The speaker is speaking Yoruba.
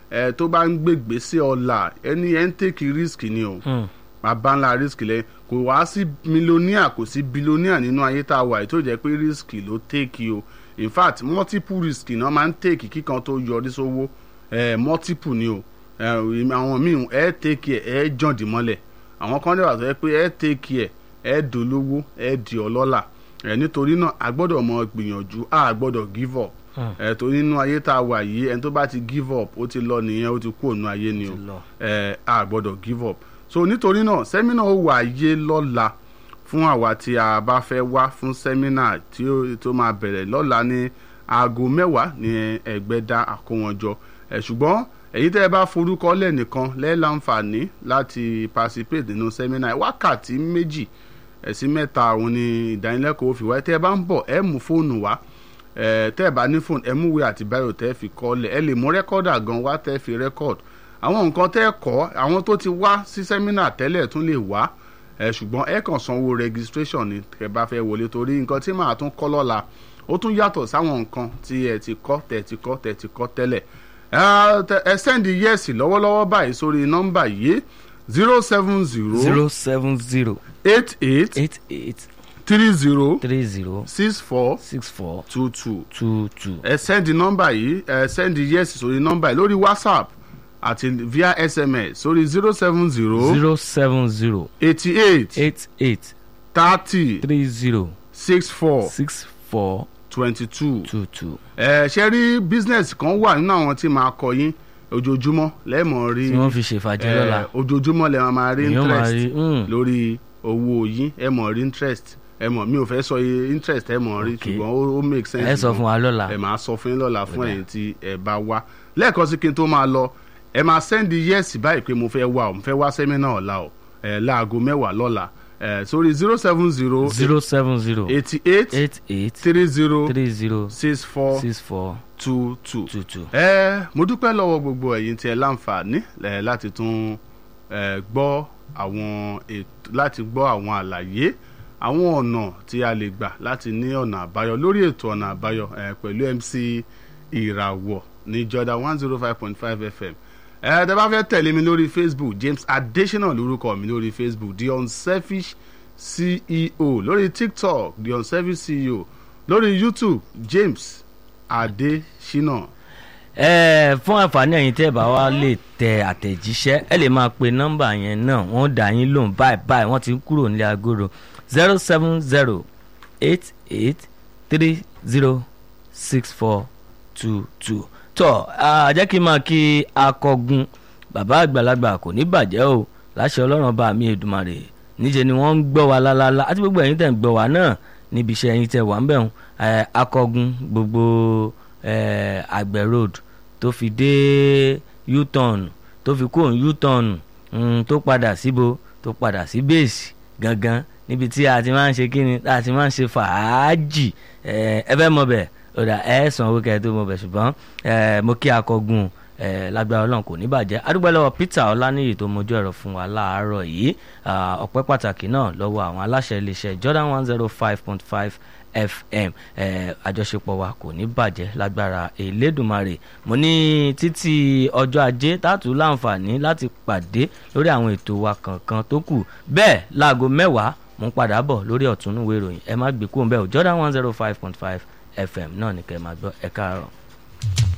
ẹ tó bá ń gbègbè sí ọ̀la ẹni ẹ ń tèkì risk ni o bàbá ńlá risk lẹ kò wá sí mílíọ̀nìà kò sí bílíọ̀nìà nínú ayé tá a wà yìí tó jẹ́ pé risk ló tèkì o in fact multiple risk náà máa ń tèkì kíkan tó yọrí sówó ẹ multiple ni o ẹ àwọn míì ẹ tèkì ẹ ẹ jọ̀ǹdì mọ́lẹ̀ àwọn kan dẹ̀wà tó yẹ pé ẹ tèkì ẹ ẹ dolówó ẹ di ọlọ́lá ẹ nítorí náà a gbọ́dọ̀ mọ gbìyànjú a gbọ́dọ̀ give up ẹ torí nínú ayé tá a wà yìí ẹni tó bá ti give up ó ti lọ nìyẹn ó ti kú òun ayé ni o Ti lọ. ẹ a gbọ́dọ̀ give up so nítorí náà sẹ́mínà ó wà yé lọ́la fún àwa tí a bá fẹ́ wá fún sẹ́mínà tí ó tó máa bẹ̀rẹ̀ lọ́la ní aago mẹ́wàá ní ẹgbẹ́dá àkówọ́njọ ẹ̀ ṣùgbọ́n èyí tẹ́ ẹ bá forúkọ lẹ̀ nìkan lẹ́ẹ̀láǹfààní láti participate nínú sẹ́mínà wákàtí méjì ẹ̀ sí mẹ́ta òun ni ìdánilẹ́kọ̀ọ́ fi wá tẹ́ ẹ bá ń bọ̀ ẹ mú fóònù wá ẹ tẹ́ ẹ bá ní fóònù ẹ mú ìwé àti báyò tẹ́ ẹ fi kọ́ lẹ̀ ẹ lè mú rẹ́kọ́dà gan wá tẹ́ ẹ fi rẹ́kọ́d àwọn nǹkan tẹ́ ẹ kọ́ àwọn tó ti wá sí sẹ́mínà tẹ́lẹ̀ tún lè wá ẹ ṣùgbọ́n ẹ kàn sanwó registration ni tẹ́ ẹ bá fẹ́ wọlé torí nǹkan tí màá tún kọ́ lọ́la ó tún yàtọ̀ sáwọn nǹkan tí ẹ ti kọ́ tẹ́ ẹ ti kọ́ tẹ́ ẹ ti kọ́ tẹ́lẹ̀ ẹ tẹ- ẹ sẹ́ndì yẹ́sì lọ́wọ́lọ́wọ́ báyìí sórí nọ́mbà yìí zero seven zero zero seven zero eight eight eight eight three zero three zero six four six four two two two two. ẹ sẹ́ndì nọ́mbà yìí ẹ sẹ́ndì yẹ́sì sórí nọ́mbà yìí lórí whatsapp àti via sms sórí zero seven zero zero seven zero eighty eight eight eight thirty three zero six four six four twenty two. two two. ẹ ṣe rí business kan wà nínú àwọn tí máa kọ yín ojoojúmọ́ lẹ́ẹ̀mọ́ rí tí wọ́n fi ṣèfàjẹ́ lọ́la. ẹ, ojoojúmọ́ lẹ́ máa máa rí èèyàn máa rí interest mm, lórí owó yín ẹ mọ̀ rí interest ẹ mọ̀ mi ò fẹ́ sọ iye interest ẹ mọ̀ rí Ok. ṣùgbọ́n ó ó make sense. ẹ sọ gan. fún wa lọ́la. ẹ máa sọ fún yín lọ́la fún Ọ̀dà. ẹ̀yin tí ẹ bá wá lẹ́ẹ̀kan sí kí n tó máa lọ ẹ máa sẹ́ndì yẹ́sì báyìí pé mo fẹ́ wá o mo fẹ́ wá sẹ́mínà ọ̀la o ẹ láago mẹ́wàá lọ́la ẹ sórí zero seven zero zero seven zero eighty eight eight eight three zero three zero six four six four two two. two two. ẹ mo dúpẹ́ lọ́wọ́ gbogbo ẹ̀yin tí ẹ láǹfààní ẹ láti tún ẹ gbọ́ àwọn ètò láti gbọ́ àwọn àlàyé àwọn ọ̀nà tí a lè gbà láti ní ọ̀nà àbáyọ lórí ètò ọ̀nà àbáyọ ẹ pẹ̀lú MC ìràwọ̀ ní Jordan one zero five point five FM ẹ tẹ́ bá fẹ́ tẹ̀lé mi lórí Facebook James Adesina lórúkọ mi lórí Facebook The Unselfish CEO lórí TikTok The Unselfish CEO lórí YouTube James Adesina. ẹ fún àǹfààní ẹ̀yin tẹ́ ẹ bá wá lè tẹ àtẹ̀jíṣẹ́ ẹ lè máa pe nọ́mbà yẹn náà wọ́n dà yín lóhùn báyìí báyìí wọ́n ti ń kúrò nílé agoro zero seven zero eight eight three zero six four two two. tọ́ a jẹ́ kí n máa kí akọgun bàbá àgbàlagbà kò ní bàjẹ́ o láṣẹ ọlọ́run bá mi Èdùmàrè níṣẹ́ ni wọ́n ń gbọ́ wa lálálá àti gbogbo ẹ̀yin tẹ̀ ń gbọ́ wa náà níbi iṣẹ́ ẹ̀yin tẹ̀ wà ń bẹ̀ ń akọgun gbogbo eh, àgbẹ̀ road tó fi dé u-turn tó fi kúrò ní u-turn mm, tó padà síbo tó padà sí base gangan níbi tí a ti máa ń ṣe kíni tá a ti máa ń ṣe fàájì eh, ẹ fẹ́ mọ̀ bẹ̀ ọ̀dà ẹ san owó kẹ́ẹ̀ tó mọ̀ bẹ̀ ṣùgbọ́n eh, mo kí akọgun eh, lágbára ọlọ́run kò ní bàjẹ́ adúgbò lọ́wọ́ Peter Ọláníyì tó mojú ẹ̀rọ fún wa láàárọ̀ yìí ah, ọpẹ́ pàtàkì náà lọ́wọ́ àwọn aláṣẹ iléeṣẹ́ Jordan one zero five point five fm eh, àjọṣepọ̀ wa kò ní bàjẹ́ lágbára elédùnmarè mo ní títí ọjọ́ ajé tààtú láǹfààní láti pàdé lórí àwọn ètò wa kankan tó kù bẹ́ẹ̀ láago mẹ́wàá mo ń padà bọ̀ lórí ọ̀túnúwé ìròyìn ẹ má gbé kúrò ń bẹ́ẹ̀ o Jordan one zero five point five fm náà ní kẹ́ ẹ máa gbọ́ ẹ káàárọ̀.